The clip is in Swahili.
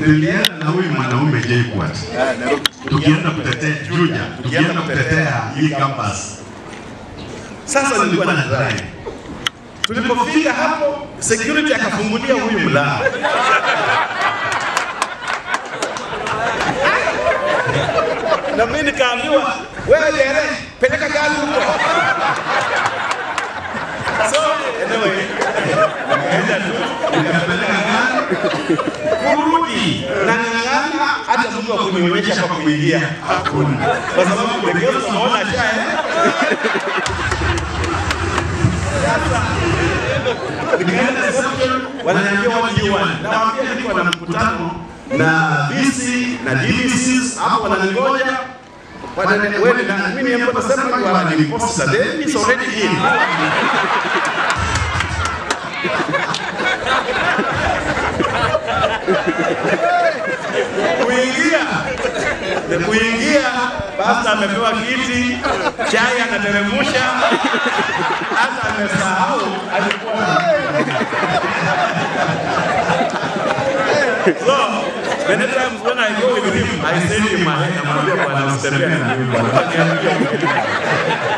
nilienda na huyu mwanaume JKUAT tukienda kutetea Juja, tukienda kutetea hii campus. Sasa nilikuwa na drive. Tulipofika hapo, security akafungulia huyu mlango. na mimi nikaambiwa, wewe Jere, peleka gari huko. So anyway, nikaenda tu nikapeleka gari kurudi na ng'ang'ana, hata mtu wa kunionyesha kwa kuingia hakuna, kwa sababu pekee tunaona shae nikaenda reception, wananiambia what do you want? Nawaambia niko na mkutano na VC na DVCs hapo wananingoja Wanani- wewe na mimi hapo nasema you are an imposter then it's already in kuingia kuingia basta amepewa kiti chai anateremsha hata amesahau alikuwa so many times when I go with him I say to him namwambia bwana usitembee na mimi bwana Niambie.